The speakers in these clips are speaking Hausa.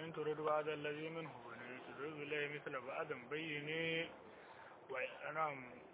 in turidu ba'da allazi minhu wa in turidu ilayhi mithla ba'dan bayyini wa anam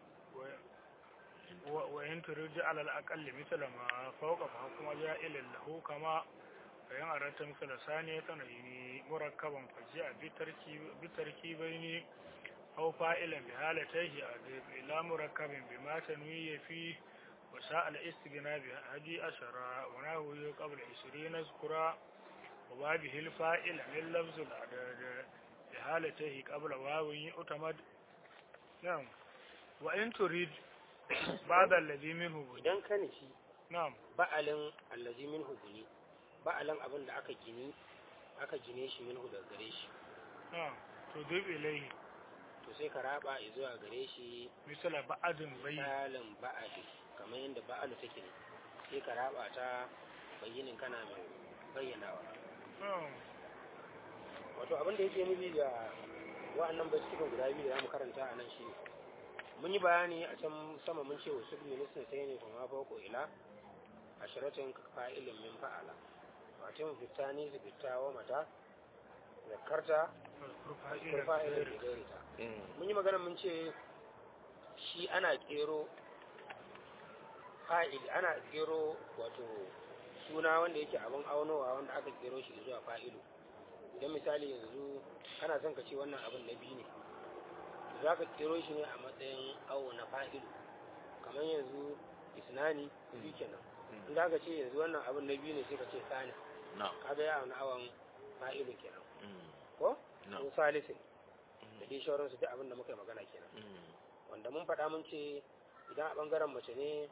wa wa in turidu ala al-aqalli mithla ma fawqa fa hukma ja'ilin lahu kama فإن أردت مثل ثانية تنين مركبا فجاء بتركيب بتركيبين أو فائلا بحالتيه أضيف إلى مركب بما تنوي فيه وساء الاستغناء بهدي أشرا ونحوه قبل عشرين اذكرا وبابه الفائل من لفظ العدد بحالتيه قبل واو يؤتمد نعم وإن تريد بعد الذي منه بني idan ka nufi نعم ba'alin allazi minhu buni ba'alin abin da aka gini aka gine shi minhu daga gare shi نعم تضيف إليه to sai ka raba zuwa gare shi مثل بعد بين misalin ba'ali kamar yadda ba'alu take ne sai ka raba ta bayyinin kana mai bayyanawa نعم wato abin da yake nufi da wa'annan baitukan guda biyu da zamu karanta a nan shine mun yi bayani a can sama mun ce wasu ministan sai ne kuma fauko ila ashiratin fa'ilin min fa'ala wato fitani su fita wa mata zakarta فاعل fa'ilin da gairita mun yi magana mun ce shi ana kero fa'il ana kero wato suna wanda yake abin aunowa wanda aka kero shi zuwa fa'ilu idan misali yanzu kana son ka ce wannan abin na biyu ne za ka kero shi ne a matsayin awo na fa'ilu kamar yanzu isnani biyu kenan in za ka ce yanzu wannan abin na biyu ne sai ka ce sani na kaga ya auna awon fa'ilu kenan Mm. ko na ko salisin da dai shauransu duk abin da muka yi magana kenan Mm. wanda mun faɗa mun ce idan a ɓangaren mace ne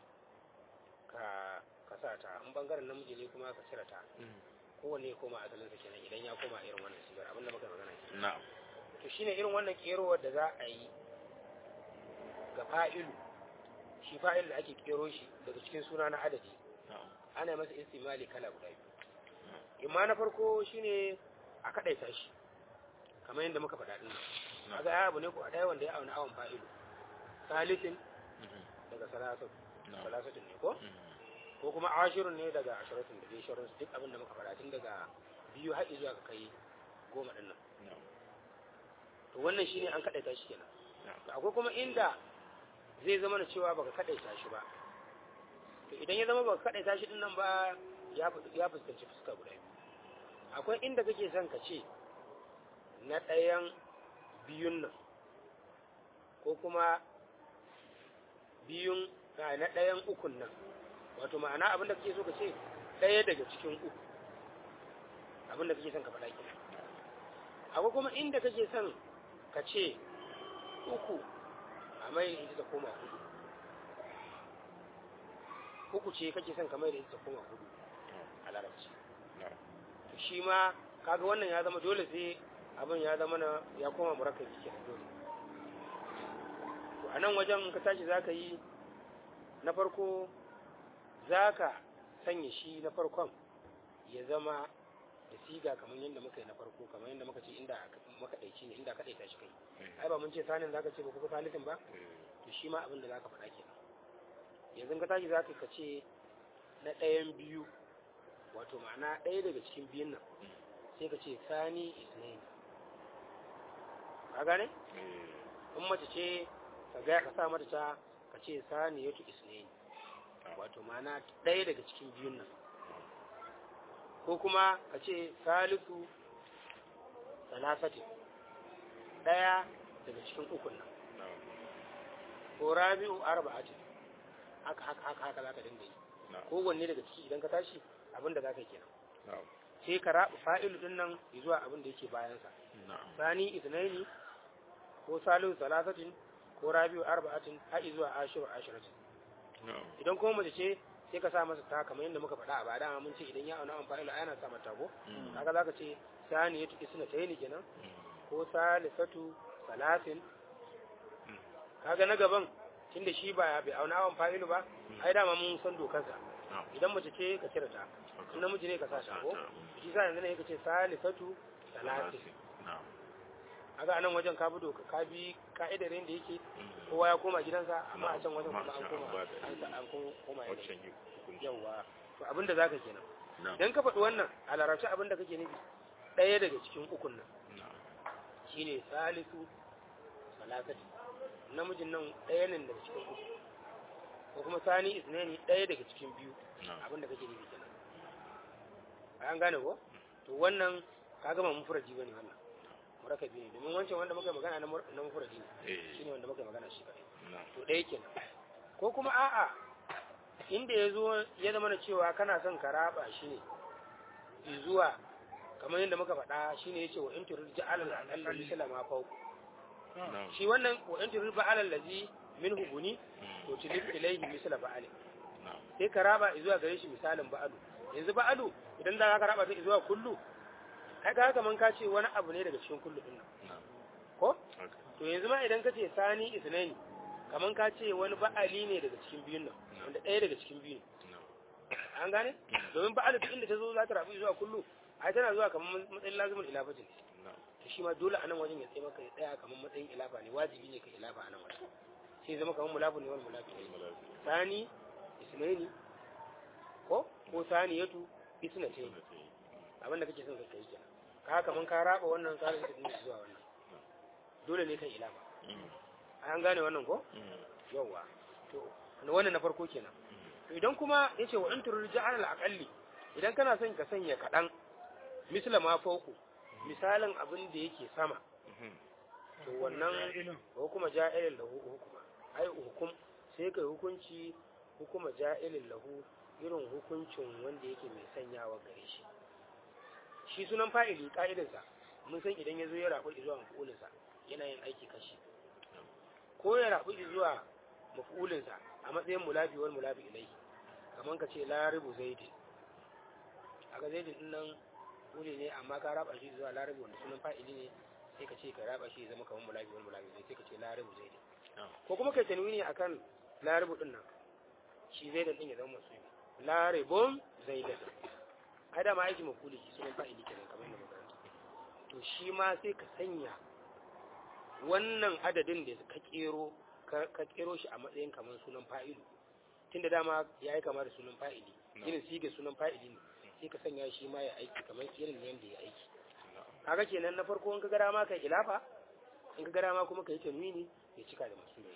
ka ka sa ta in ɓangaren namiji ne kuma ka cire ta Mm. kowanne ya koma asalinsa kenan idan ya koma irin wannan sigar abin da muka yi magana kenan na to shine irin wannan kerowar da za a yi ga fa'ilu shi fa'il da ake kero shi daga cikin suna na adadi na ana yi masa istimali kala guda biyu imma na farko shine a kaɗaita shi kamar yadda muka faɗa ɗin Na. kaga ya abu ne ko a ɗaya wanda ya auna awon fa'ilu salisin Mhm. daga salasat na salasatin ne ko Mm. ko kuma ashirun ne daga ashiratin da dai shauransu duk abin da muka faɗa tun daga biyu har zuwa ka kai goma ɗin nan na to wannan shine an kaɗaita shi kenan na to akwai kuma inda zai zama da cewa baka kaɗaita shi ba to idan ya zama baka kaɗaita shi din nan ba ya fu- ya fuskanci fuska guda biyu akwai inda kake son ka ce na ɗayan biyun nan ko kuma biyun a, na ɗayan ukun nan wato ma'ana abin da kake so ka ce ɗaya daga cikin uku abin da kake son ka faɗa kenan akwai kuma inda kake son ka ce uku a mai da ita ta koma hudu uku ce kake son ka mai da ita ta koma hudu a larabci na to shi ma kaga wannan ya zama dole sai abin ya zama na ya koma murakkabi kenan dole to a nan wajen ka tashi zaka yi na farko zaka sanya shi na farkon ya zama da siga kamar yadda muka yi na farko kamar yadda muka ce inda muka ɗaici ne inda ka ɗaita shi kai ai ba mun ce sanin zaka ce ba kuka salisin ba to shi ma abin da zaka faɗa kenan yanzu ka tashi zaka ka ce na ɗayan biyu wato ma'ana ɗaya daga cikin biyun nan sai ka ce sani isnaini ka gane in mace ce ka ga ka sa mata ta ka ce sani yatu isnaini wato ma'ana ɗaya daga cikin biyun nan ko kuma ka ce salisu salasati ɗaya daga cikin ukun nan na ko rabi'u arba'atin haka haka haka haka zaka dinga yi na kowanne daga ciki idan ka tashi abin da zaka yi kenan na sai ka raba fa'ilu din nan zuwa abin da yake bayan sa na sani isnaini ko salihu salasatin ko rabi'u arba'atin har zuwa ashiru ashiratin na idan kuma mace ce sai ka sa masa ta kamar yadda muka faɗa a baya dama mun ce idan ya auna an fa'ilu ana sa mata ko Mm. kaga zaka ce sani ya tuki suna tayini kenan Mm. ko salisatu salasin Mm. kaga na gaban tunda shi ba bai auna awan fa'ilu ba ai dama mun san dokarsa na idan mace ce ka cire ta in namiji ne ka sa ta ko shi sa yanzu ne ka ce salisatu salasin na kaga anan wajen ka bi doka ka bi ka'idar yadda yake Mm. kowa ya koma gidansa amma a can wajen Amma kuma a an can koma an ba da an sa- an ko- koma yadda waccan yi hukunci yawa to abin da zaka kenan na dan ka faɗi wannan a larabci abin da kake nufi ɗaya daga cikin ukun nan na'am shine salisu salasati namijin nan ɗaya ne daga cikin uku ko kuma sani isnani ɗaya daga cikin biyu na'am abin da kake nufi kenan an gane ko to wannan ka gama mufradi bane wannan murakabi ne domin wancan wanda muka yi magana na mur- na mufradi ne eh shine wanda muka yi magana shi kadai na'am to ɗaya kenan ko kuma a'a inda ya zo ya zama na cewa kana son ka raba shi ne zuwa kamar yadda muka faɗa shine yace wa in turid ja'alal aqall misla ma fawq na'am shi wannan wa in turid ba'alal ladzi minhu guni Mm. to tilif ilayhi misla ba'al na'am sai ka raba zuwa gare shi misalin ba'alu yanzu ba'alu idan da ka raba ta zuwa kullu kai ka kaman ka ce wani abu ne daga cikin kullu din nan na'am ko haka to yanzu ma idan ka ce sani isnaini kaman ka ce wani ba'ali ne daga cikin biyun nan wanda ɗaya daga cikin biyun na'am an gane domin ba'alu duk inda ta zo za ta rabu zuwa kullu ai tana zuwa kaman matsayin lazimul ilafatin na'am to shi ma dole a nan wajen ya tsaye maka ya tsaya kaman matsayin ilafa ne wajibi ne ka ilafa a nan wajen sai zama kaman mulafu ne wani mulafu ne malafi sani isnaini ko ko saniyatu isnatain suna ta yi abin da kake son ka kai kenan ka kaman ka raba wannan tsarin da din zuwa wannan dole ne kan ilama Mm. an gane wannan ko Mm. yawa to wannan na farko kenan to idan kuma yace wa antur ja'al al-aqalli idan kana son ka sanya kadan misla ma fauku misalin abin da yake sama Mhm. to wannan Ja'ilun. ko kuma ja'ilin lahu hukuma ai hukum sai kai hukunci hukuma ja'ilin lahu irin hukuncin wanda yake mai sanyawa gare shi shi sunan fa'ili ka'idarsa mun san idan ya zo ya rabu zuwa mafi'ulinsa yana yin aiki kashi ko ya rabu zuwa mafi'ulinsa a matsayin mulafi wal mulafi ilai kamar ka ce laribu zaidin a ga zaidin din nan wuri ne amma ka raba shi zuwa laribu wanda sunan fa'ili ne sai ka ce ka raba shi ya zama kamar mulafi wal mulafi ilai sai ka ce laribu zaidin Na'am. ko kuma kai tanwini akan laribu din nan shi zaidan din ya zama masu laribun zaidan ai da ma aiki mafuli shi sunan fa'ili kenan kamar yadda muka rantsa to shi ma sai ka sanya wannan adadin da ka kero ka ka kero shi a matsayin kamar sunan fa'ilu tunda dama ya yi kama da sunan fa'ili No. irin siga sunan fa'ili ne sai ka sanya shi ma ya aiki kamar irin yadda ya aiki Na'am. kaga kenan na farko in ka gara ma kai ilafa in ka gara ma kuma kai tanwini ya cika da masu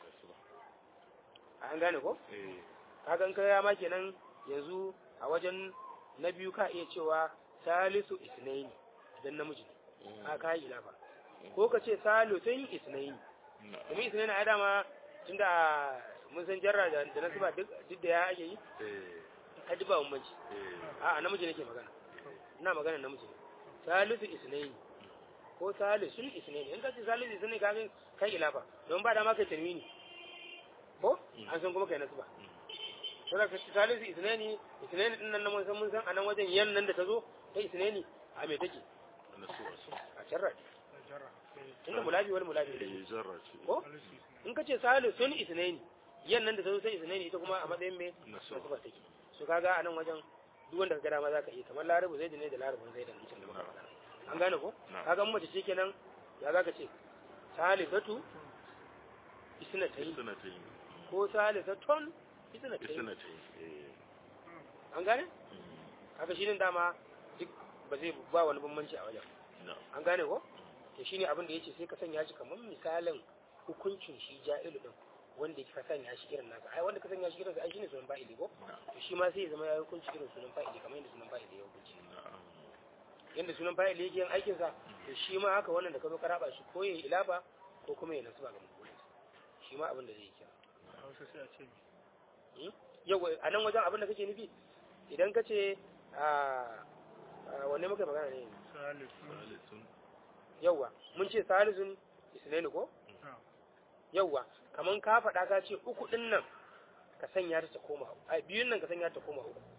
an gane ko Eh. kaga in ka gara ma kenan yanzu a wajen na biyu ka iya cewa salisu isnaini idan namiji ne Mm. ka kai ilafa ko ka ce salisun isnaini Na'am. domin isnaini ai dama tunda mun san jarra da da nasiba duk duk da ya ake yi Eh. ka duba bambanci Eh. a'a namiji nake magana ina magana namiji ne salisu isnaini ko salisun isnaini in ka ce salisu isnaini ka ga kai ilafa don ba dama kai tanwini ko an san kuma kai nasu ba sai ka ce salisu isnaini isnaini din nan mun san mun san anan wajen yan nan da ta zo ta isnaini a me take Nasuwa su. a sharra jarra sai tunda mulabi wal mulabi Eh, zarra ce. ko salisu isna in ka ce salisun isnaini yan nan da ta zo sai isnaini ita kuma a matsayin me Nasuwa. nasu ba take so kaga anan wajen duk wanda ka ga dama zaka iya kamar larabu zai ne da larabun zai da mutum da muka faɗa an gane ko Na'am. kaga in mace ce kenan ya zaka ce salisatu isnatayn Suna ta yi. ko salisatun isnatayn Suna ta yi. Eh. an gane Mm. kaga shi din dama duk ba zai ba wani bambanci a wajen Na'am. an gane ko to shine abin da yace sai ka sanya shi kamar misalin hukuncin shi ja'ilu din wanda ka sanya shi irin nasa ai wanda ka sanya shi irin sa ai shine sunan fa'ili ko Na'am. to shi ma sai ya zama ya hukunci irin sunan fa'ili kamar yadda sunan fa'ili ya hukunci Na'am. yadda sunan fa'ili yake yin aikin sa to shi ma haka wannan da ka zo ka raba shi ko yayi ilafa ko kuma ya nasu ba ga mutum shi ma abin da zai yi kenan a hausa sai a ce mi yau a nan wajen abin da kake nufi idan ka ce a wanne muka yi magana ne salisu Salisun. yauwa mun ce salisun isnaini ko na'am yauwa kaman ka faɗa ka ce uku ɗin nan ka sanya ta ta koma a biyun nan ka sanya ta koma uku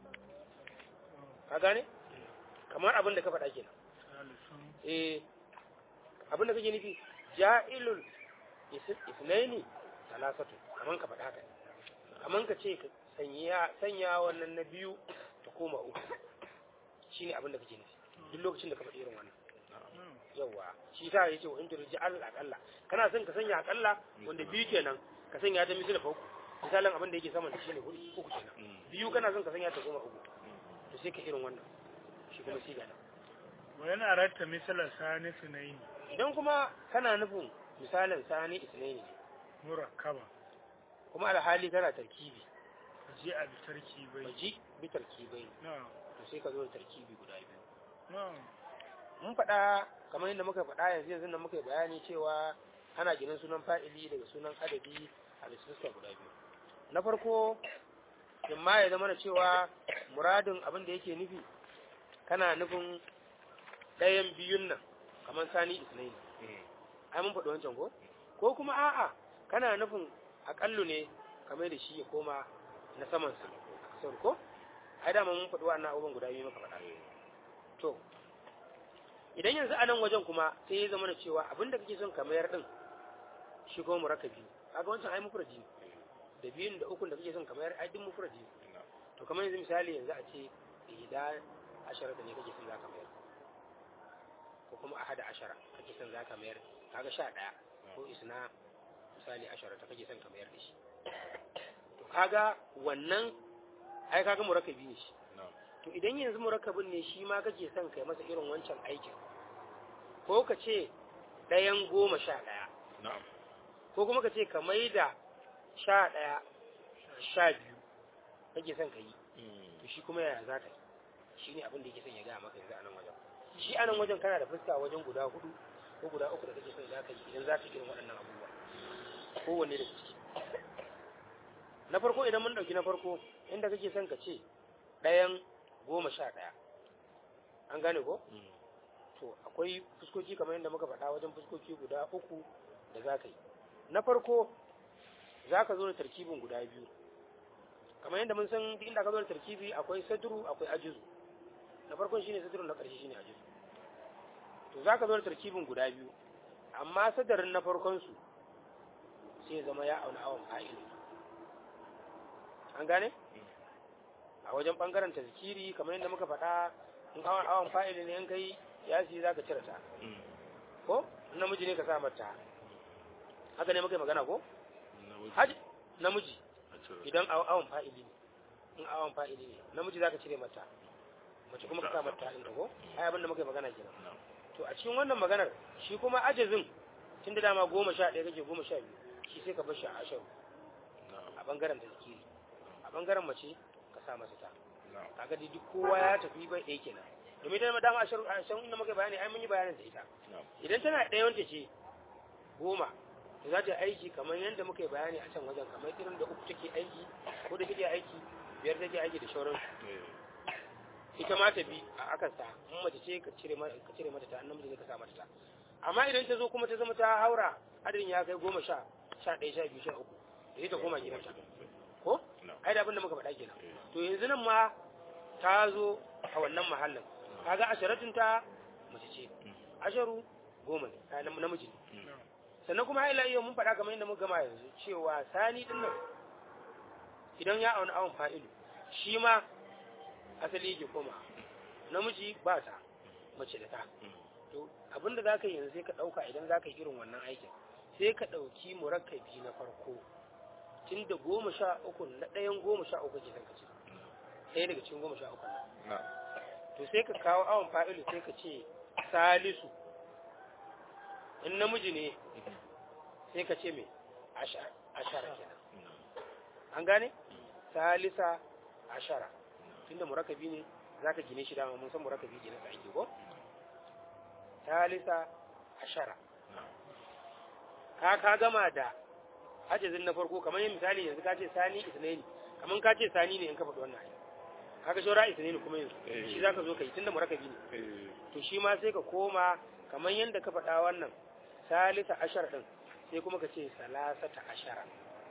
ka gane kamar abin da ka faɗa kenan salisun eh abin da kake nufi ja'ilul is- isnaini salasatu kaman ka faɗa haka kaman ka ce ka sanya sanya wannan na biyu ta koma uku shine abin da kake nufi duk lokacin da ka faɗi irin wannan na'am yawa shi ta yace wa inda ruji al akalla kana son ka sanya akalla wanda biyu kenan ka sanya ta misali uku misalin abin da yake sama da shi ne hudu uku kenan Mm. biyu kana son ka sanya ta goma uku Mm. to sai ka irin wannan shi kuma siga da wa yana ratta misalar sani sunaini idan kuma kana nufin misalin sani isnaini ne murakkaba kuma alhali kana tarkibi ji a bi tarkibai baji bi tarkibai na'am to sai ka zo da tarkibi guda biyu na'am mun faɗa kamar yadda muka faɗa yanzu yanzu nan muka yi bayani cewa ana ginin sunan fa'ili daga sunan adadi a bisa fuska guda biyu na farko imma ya zama da cewa muradin abin da yake nufi kana nufin ɗayan biyun nan kamar sani isnaini ai mun faɗi wancan ko ko kuma a'a kana nufin aƙallu ne kamar da shi ya koma na saman sa kasar ko ai dama mun faɗi wannan abubuwan guda biyu muka faɗa to idan yanzu a nan wajen kuma sai ya zama da cewa abin da kake son ka mayar din shi kuma murakkabi kaga wancan ai mufradi ne da biyun da ukun da kake son ka mayar ai din mufradi ne to kamar yanzu misali yanzu a ce ihda ashara da ne kake son zaka mayar ko kuma ahada ashara kake son zaka mayar kaga sha daya ko isna misali ashara ta kake son ka mayar da shi to kaga wannan ai kaga murakkabi ne shi to idan yanzu murakkabin ne shi ma kake son kai masa irin wancan aikin ko ka ce ɗayan goma sha ɗaya na'am ko kuma ka ce ka maida sha ɗaya sha biyu kake son ka yi to shi kuma yaya za ka yi shi ne abin da yake son ya gaya maka yanzu a nan wajen shi a nan wajen kana da fuska wajen guda hudu ko guda uku da kake son za ka yi idan za ka yi irin waɗannan abubuwa kowanne da ciki na farko idan mun ɗauki na farko inda kake son ka ce ɗayan goma sha ɗaya an gane ko to akwai fuskoki kamar yadda muka faɗa wajen fuskoki guda uku da za ka yi na farko za ka zo da tarkibin guda biyu kamar yadda mun san duk inda ka zo da tarkibi akwai sadru akwai ajizu na farkon shine sadru na ƙarshe shine ajizu to za ka zo da tarkibin guda biyu amma sadarin na farkon su sai ya zama ya auna awon fa'ilu an gane a wajen bangaren tazkiri kamar yadda muka faɗa in awon awon fa'ili ne in kai ya si za ka cire ta ko in namiji ne ka sa mata haka ne muka yi magana ko haji namiji idan awon fa'ili ne in awon fa'ili ne namiji za ka cire mata mace kuma ka sa mata ɗin ko ai abin da muka yi magana kenan to a cikin wannan maganar shi kuma ajazin tun da dama goma sha ɗaya kake goma sha biyu shi sai ka bar shi a ashiru a bangaren tazkiri a bangaren mace ka sa masa ta kaga dai duk kowa ya tafi bai ɗaya kenan domin ita dama a shan inda muka bayani ai mun yi bayanin da ita idan tana ɗaya wanta ce goma to za ta aiki kamar yadda muka yi bayani a can wajen kamar irin da uku take aiki ko da take aiki biyar take aiki da shauran ita ma ta bi a akan sa in mace ce ka cire mata ka cire mata ta annan namiji ne ka sa mata ta amma idan ta zo kuma ta zama ta haura adadin ya kai goma sha sha ɗaya sha biyu sha uku da ita koma gidanta ko ai da abin da muka faɗa kenan to yanzu nan ma ta zo a wannan mahallin kaga asharatun ta mace ce asharu goma ne namiji ne sannan kuma ila yau mun faɗa kamar yadda muka gama yanzu cewa sani din nan idan ya auna awon fa'ilu shi ma asali yake koma namiji ba ta mace da ta to abinda za ka yi yanzu sai ka ɗauka idan za ka yi irin wannan aikin sai ka ɗauki murakkabi na farko tun da goma sha uku na ɗayan goma sha uku ke son ka ce ɗaya daga cikin goma sha uku nan to sai ka kawo awon fa'ilu sai ka ce salisu in namiji ne sai ka ce mai ashara kenan an gane salisa ashara tunda murakabi ne za ka gine shi dama mun san murakabi gine sa ake ko salisa ashara ka ka gama da hajjazin na farko kamar yin misali yanzu ka ce sani isnaini kamar ka ce sani ne in ka faɗi wannan ayi kaga shora isnaini kuma yanzu shi za ka zo ka yi tunda murakabi ne to shi ma sai ka koma kamar yadda ka faɗa wannan salisa ashar ɗin sai kuma ka ce salasata ashara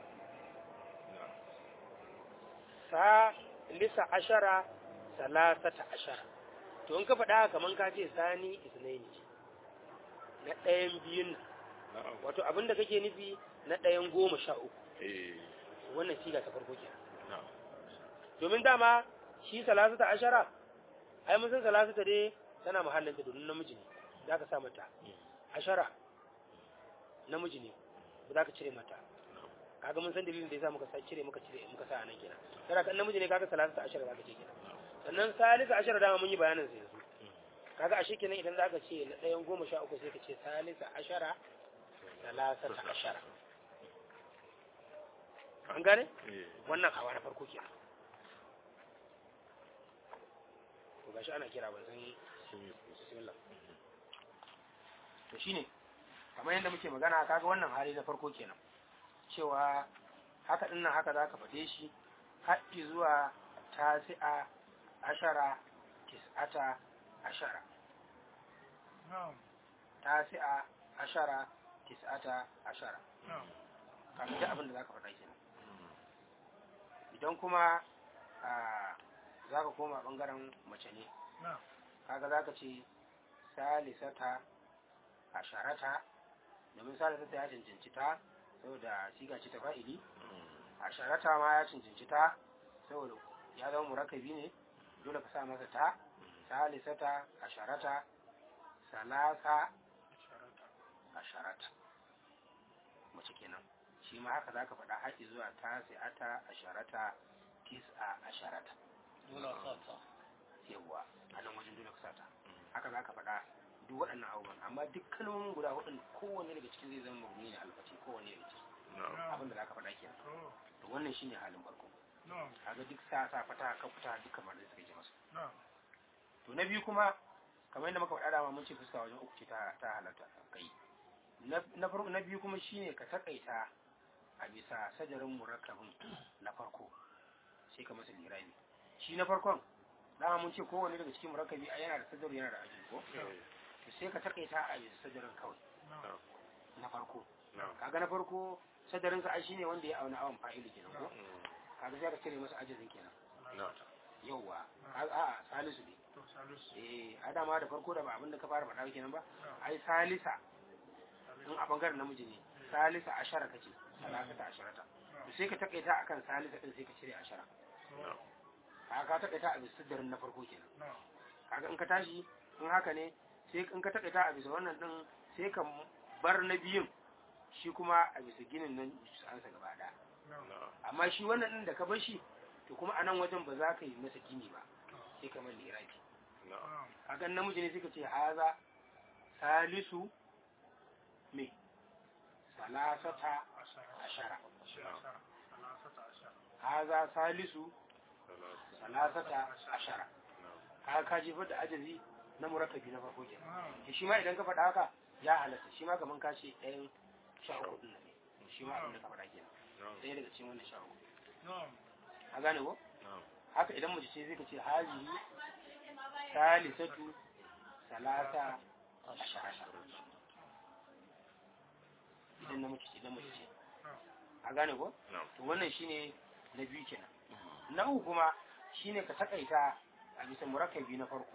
salisa ashara salasata ashara to in ka faɗa kamar ka ce sani isnaini na ɗayan biyun wato abin da kake nufi na ɗayan goma sha uku wannan siga ta farko ke domin dama shi salasata ashara ai mun san salasata dai tana mahallinta domin namiji ne za ka sa mata ashara namiji ne ba za ka cire mata kaga mun san dalilin da yasa muka sa cire muka cire muka sa anan kenan sai kan namiji ne kaga salasata ashara za ka ce kenan sannan salisa ashara dama mun yi bayanin sa yanzu kaga ashe kenan idan zaka ce na ɗayan goma sha uku sai ka ce salisa ashara salasata ashara an gane eh wannan hawa na farko kenan to gashi ana kira ban san sun yi bismillah to shine kamar yadda muke magana kaga wannan hali na farko kenan cewa haka din nan haka zaka fade shi haɗi zuwa tasi'a ashara tis'ata ashara na'am tasi'a ashara tis'ata ashara na'am kaga duk abin da zaka faɗa kenan idan kuma a zaka koma bangaren mace ne na'am kaga zaka ce salisata asharata domin salisata ya cancanci ta saboda siga ce ta fa'ili asharata ma ya cancanci ta saboda ya zama murakabi ne dole ka sa masa ta salisata asharata salasa sharata asharata mace kenan shi ma haka zaka faɗa haƙi zuwa ta ata asharata tis'a asharata dole a sa ta yawwa a nan wajen dole ka sata haka za ka faɗa duk waɗannan abubuwan amma duk kalmomin guda hudun kowanne daga cikin zai zama mabni ne alfati kowanne daga ciki na'am abin da za ka faɗa kenan to to wannan shine halin farko na'am kaga duk sa sa fata ka fita duk kamar da suka ji masa na'am to na biyu kuma kamar yadda muka faɗa dama mun ce fuska wajen uku ce ta ta halatta kai na na farko na biyu kuma shine ka takaita a bisa sajarin murakkabin na farko sai ka masa lirabi shi na farkon dama mun ce kowanne daga cikin murakkabi a yana da sajar yana da ajin ko eh to sai ka takaita a bisa sajarin kawai na'am na farko na'am kaga na farko sadarin sa ai shine wanda ya auna awan fa'ili kenan ko Mm, kaga sai ka cire masa ajizin kenan na'am yauwa kaga a'a salisu ne to salisu eh adama da farko da ba abin da ka fara faɗa kenan ba na'am ai salisa in salisu a bangaren namiji ne salisa ashara kace salasa ta asharata to sai ka takaita akan salisa din sai ka cire ashara to kaga ka takaita a bisa sadarin na farko kenan na'am kaga in ka tashi in haka ne sai in ka takaita a bisa wannan din sai ka bar na biyun shi kuma a bisa ginin nan su ansa gaba daya na'am na'am amma shi wannan din da ka bar shi to kuma a nan wajen ba za ka yi masa gini ba sai ka mai lirafi na'am na'am kaga namiji ne suka ce haza salisu me salasata ashara ashara ashara salasata ashara haza salisu salatu salasata ashara na'am kaga ka jefar da ajazi na murakkabi na farko kenan na'am to shi ma idan ka faɗa haka ya halatta shi ma kaman ka ce ɗayan sha uku ɗin nan ne shi ma abin da ka faɗa kenan na'am ɗaya daga cikin wannan sha uku na'am a gane ko na'am haka idan mace ce zai ka ce hazihi salisatu salasa ashara idan na mace ce idan mace ce a gane ko na'am to wannan shine na biyu kenan na uku kuma shine ka takaita a bisa murakkabi na farko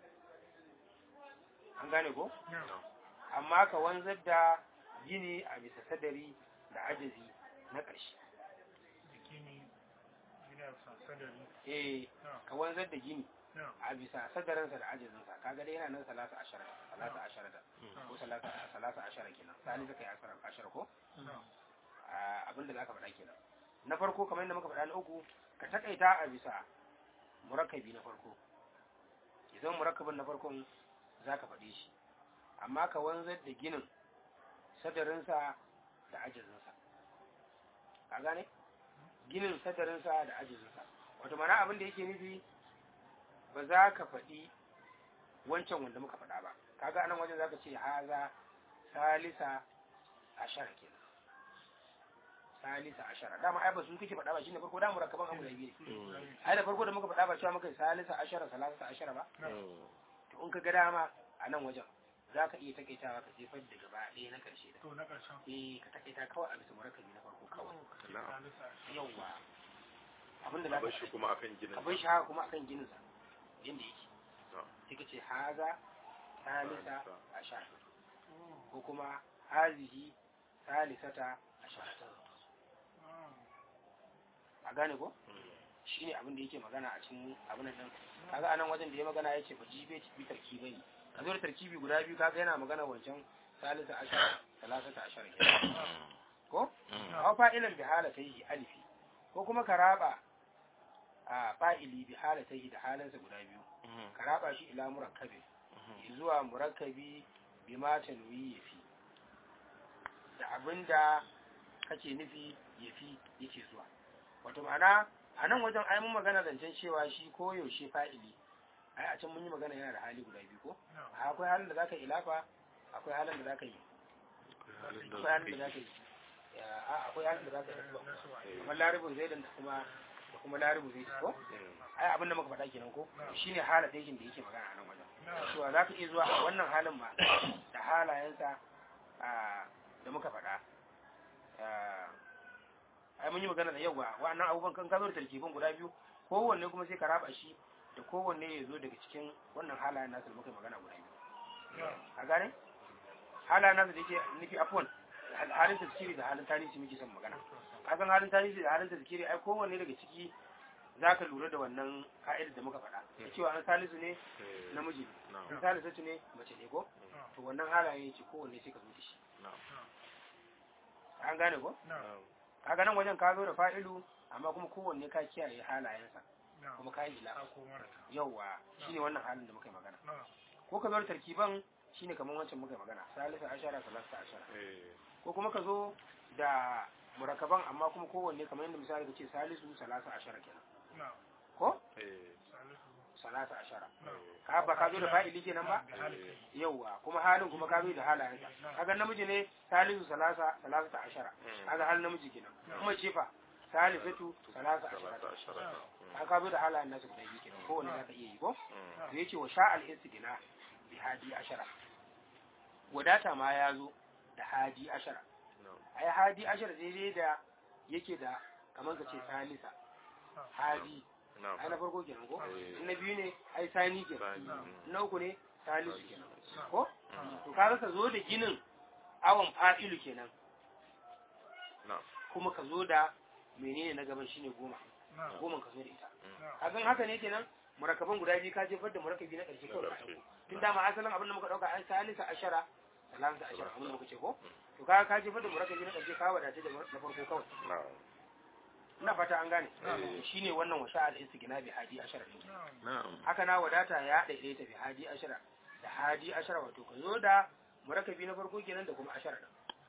an gane ko na'am amma ka wanzar da gini a bisa sadari da ajazi na ƙarshe bikini gina sasadari eh na'am ka wanzar da gini na'am a bisa sadarinsa da ajazinsa kaga dai yana nan salasa ashara salasa ashara da ko salasa salasa ashara kenan salisa kai ashara ashara ko na'am a abin da zaka faɗa kenan na farko kamar yadda muka faɗa na uku ka takaita a bisa murakkabi na farko idan murakkabin na farkon zaka faɗe shi amma ka wanzar da ginin sadarinsa da ajazinsa ka gane ginin sadarinsa da ajazinsa wato mana abin da yake nufi ba za ka faɗi wancan wanda muka faɗa ba kaga anan wajen zaka ce haza salisa ashara kenan salisa ashara dama ai ba su kake faɗa ba shine farko da murakkaban abu da biyu ne ai da farko da muka faɗa ba cewa muka yi salisa ashara salasa ashara ba Mm, to in ka ga dama a nan wajen za ka iya takaitawa ka jefar da gaba ɗaya na ƙarshe da to na ƙarshen eh ka takaita kawai a bisa murakkabi na farko kawai na'am salisa ashara yawwa abinda a za bar ka shi kuma akan ginin ka bar shi haka kuma akan ginin sa yanda yake na'am sai ka ce haza salisa Salisa. ashara Oh, ko kuma hazihi salisata ashara na'am a gane ko Mm, shine abin da yake magana a cikin abin nan kaga anan wajen da ya magana yace ba jibe bi tarkibai ne ka zo da tarkibi guda biyu kaga yana magana wancan salisa ashara salasata ashara kenan ko aw fa'ilan bi halatayhi alifi ko kuma ka raba a fa'ili bi halatayhi da halansa guda biyu mm, ka raba shi ila murakkabi zuwa murakkabi bi ma tanwi yafi da abinda kake nufi yafi yake zuwa wato ma'ana a nan wajen ai mun magana zancen cewa shi ko yaushe fa'ili ai a can mun yi magana yana da hali guda biyu ko akwai halin da zaka ilafa akwai halin da zaka yi akwai halin da zaka yi a akwai halin da zaka yi kamar laribin zaidan da kuma da kuma laribu zai ko ai abin da muka faɗa kenan ko shine halin da yake da yake magana a nan wajen cewa zaka iya zuwa a wannan halin ma da halayensa da muka faɗa ai mun yi magana da yawa wa'annan abubuwan kan kazo da tarkibin guda biyu kowanne kuma sai ka raba shi da kowanne ya zo daga cikin wannan halayen nasu da muka magana guda biyu a gane halayen nasu da yake nufi afon halin tazkiri da halin tarihi muke son magana kasan halin tarihi da halin tazkiri ai kowanne daga ciki za ka lura da wannan ka'idar da muka faɗa da cewa an salisu ne namiji an salisu ne mace ne ko to wannan halaye ce kowanne sai ka zo da shi an gane ko kaga nan wajen ka zo da fa'ilu amma kuma kowanne ka kiyaye halayensa kuma ka yi ila yauwa shine wannan halin da muka yi magana ko ka zo da tarkiban shine kamar wancan muka yi magana salisa ashara salasa ashara ko kuma ka zo da murakaban amma kuma kowanne kamar yadda misali ka ce salisu salasa ashara kenan ko salasa ashara ka ba ka zo da fa'ili kenan ba yauwa kuma halin kuma ka zo da halayensa kaga namiji ne salisu salasa salasa ashara kaga halin namiji kenan kuma ce fa salisatu salasa ashara ka ka zo da halayen nasu guda biyu kenan kowanne za ka iya yi ko to yace wa sha'al istigna bi hadi ashara wadata ma ya zo da hadi ashara ai hadi ashara daidai da yake da kamar ka ce salisa hadi ai na farko kenan ko na biyu ne ai sani kenan na uku ne salisu kenan ko to kaga ka zo da ginin awon fa'ilu kenan kuma ka zo da menene na gaban shine goma goma ka zo da ita kagan haka ne kenan murakaban guda biyu ka jefar da murakabi na ƙarshe kawai tun dama asalin abin da muka ɗauka an salisa ashara salasa ashara abin da muka ce ko to kaga ka jefar da murakabi na ƙarshe ka wadace da na farko kawai ina fata an gane shine wannan washa al istigna bi hadi ashara haka na wadata ya daidaita bi hadi ashara da hadi ashara wato ka zo da murakabi na farko kenan da kuma ashara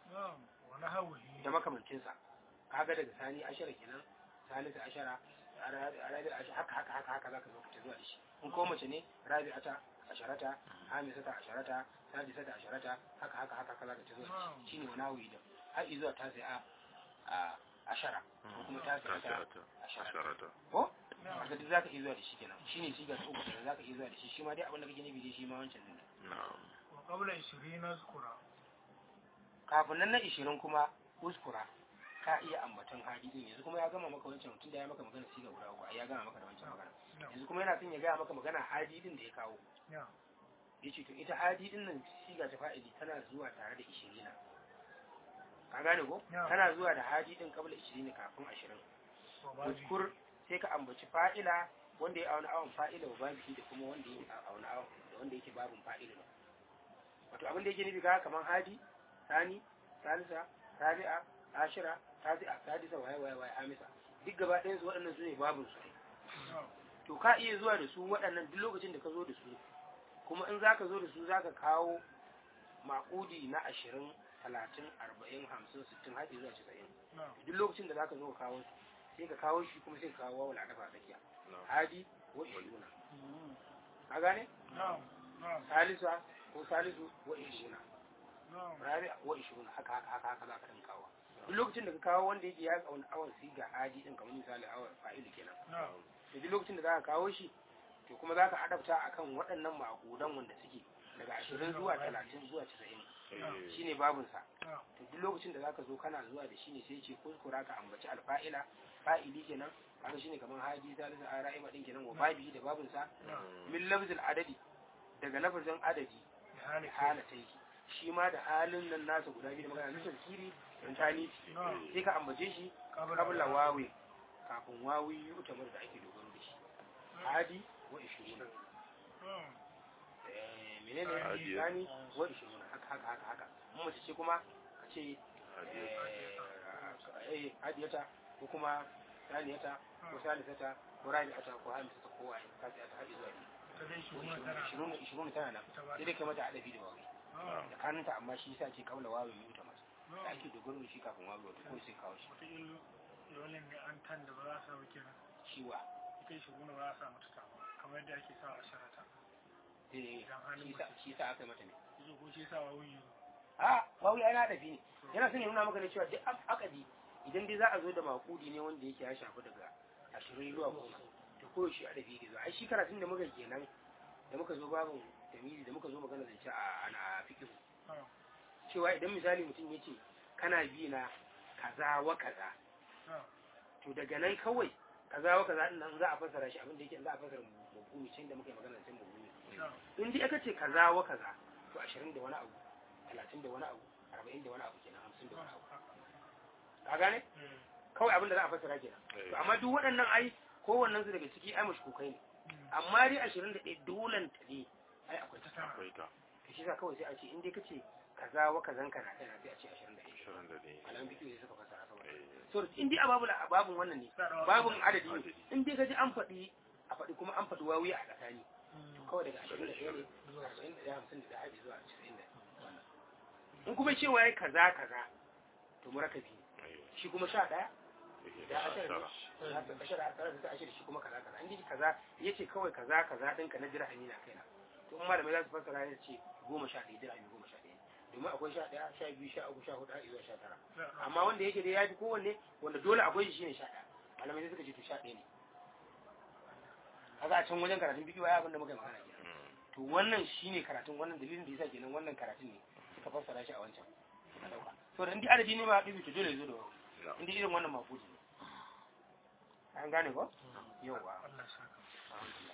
da makamancinsa kaga daga sani ashara kenan salisa ashara rabi haka haka haka haka zaka zo ka zuwa da shi in ko mace ne rabi ata asharata hamisata asharata sadisata asharata haka haka haka haka zaka zuwa da shi shine wani hawi da har zuwa ta sai a ashara ko kuma ta sai ta asharata ko haka duk zaka iya zuwa da shi kenan shine shi ga uku da zaka iya zuwa da shi shi ma dai abin da kake nufi dai shi ma wancan ne na'am wa qabla 20 nazkura kafin nan na 20 kuma uskura ka iya ambaton hadidin yanzu kuma ya gama maka wancan tun da ya maka magana siga guda uku ya gama maka da wancan magana yanzu kuma yana son ya gaya maka magana hadidin da ya kawo ya ce to ita hadidin nan siga ta fa'ili tana zuwa tare da ishirina ka gane ko tana zuwa da hadidin kabla ishirin kafin ashirin uskur sai ka ambaci fa'ila wanda ya auna awon fa'ila wa babihi da kuma wanda ya auna awon da wanda yake babin fa'ila ne wato abin da yake nufi ga kamar hadi sani salisa rabi'a ashira tasi'a sadisa waye waye waye amisa duk gaba ɗayan su waɗannan su ne babin su to ka iya zuwa da su waɗannan duk lokacin da ka zo da su kuma in zaka zo da su zaka kawo maƙudi na ashirin talatin arba'in hamsin sittin har zuwa casa'in duk lokacin da zaka zo ka kawo su sai ka kawo shi kuma sai ka kawo wawul adafa a tsakiya hadi wa ishiruna ka gane salisa ko salisu wa ishiruna rabi wa ishiruna haka haka haka haka za ka ɗan kawo duk lokacin da ka kawo wanda yake ya tsawon awon siga hadi din kamar misali awon fa'ilu kenan da duk lokacin da za ka kawo shi to kuma za ka adabta akan waɗannan ma'akudan wanda suke daga ashirin zuwa talatin zuwa casa'in shine babinsa to duk lokacin da za ka zo kana zuwa da shi ne sai ce kuskura ka ambaci alfa'ila fa'ili kenan kaga shine kamar haji zalisa a ra'ima din kenan wa babi da babinsa min lafzil adadi daga lafazin adadi halatai shi ma da halin nan nasa guda biyu da magana nufin kiri don tani sai ka ambace shi kabla wawe kafin wawi yi utamar da ake dogaro da shi hadi wa ishiruna menene hadi wa ishiruna haka haka haka haka mun mace ce kuma ka ce eh hadiyata ko kuma saniyata ko salisata ko rabi'ata ko hamisata ko waye ka ce ta hadi zuwa ta dai shi kuma tana ishirin ishirin tana nan ta ba sai dai kai mata adabi da wawi Ah, da kanunta amma shi yasa ce kaula wawi mai wuta masa da ah, ake dogaro da shi kafin wawi wata ko sai kawo shi wataƙila dole ne an tan da ba za a samu kenan shiwa ita shi kuma ba za a samu ta ta ba kamar yadda ake sa a sharata eh Idan halin shi yasa shi yasa aka yi mata ne yanzu ko shi sa wa wuyi a wawi ana adabi ne yana son ya nuna maka ne cewa duk ak- akadi idan dai za a zo da makudi ne wanda yake ya shafi daga ashirin zuwa goma to ko shi adabi ke zo ai shi karatun da muka yi kenan da muka zo babin tamiri da muka zo magana zance a ana fikihu Ah, cewa idan misali mutum ya ce kana bi na kaza wa kaza ah, to daga nan kawai kaza wa kaza din nan za a fassara shi abin da yake za a fassara mabumi can da muka yi magana can mabumi ah, in dai aka ce kaza wa kaza to ashirin da wani abu talatin da wani abu arba'in da wani abu kenan hamsin da wani abu ah, ka gane eh, kawai abin da za a fassara kenan to amma duk waɗannan ai kowannen su daga ciki ai mashkukai ne mm, amma dai ashirin da ɗaya dolan ta ne ai akwai ta ta tana. akwai ta to shi sa kawai sai a ce in dai ka ce kaza wa kazan ka na kai na sai a ce ashirin da ɗaya ashirin da ne alamun biki sai suka fassara saboda Eh, so in dai a babu a babun wannan ne Sa da babun wani- adadi ne in dai ka ji an faɗi a faɗi kuma an faɗi wawi a tsakani Mm, kawai daga ashirin da ɗaya ne zuwa arba'in da ɗaya hamsin da ɗaya har zuwa casa'in da in kuma cewa ya kaza kaza to murakabi ne eh, shi kuma sha ɗaya yake da da ashirin tara. ne ya ta ashara a tsarar da ta ashirin shi kuma kaza kaza in dai kaza ya ce kawai kaza kaza ɗinka na dirhami na kaina to in malamai za su fassara ya ce goma sha ɗaya dirhami goma sha ɗaya domin akwai sha ɗaya sha biyu sha uku sha huɗu har zuwa sha tara ah, amma wanda yake dai ya fi kowanne wanda dole akwai shi shine sha ɗaya malamai sai suka ce to sha ɗaya ne kaga a can wajen karatun bidiyo ya abin da muka yi magana kenan Mm, to wannan shine karatun wannan dalilin da yasa kenan wannan karatun ne suka fassara shi a wancan a dauka to da indai adadi ne ma haɗu to dole ya zo da wani na. indai irin wannan mafudi ne an gane ko yawa Allah ya saka.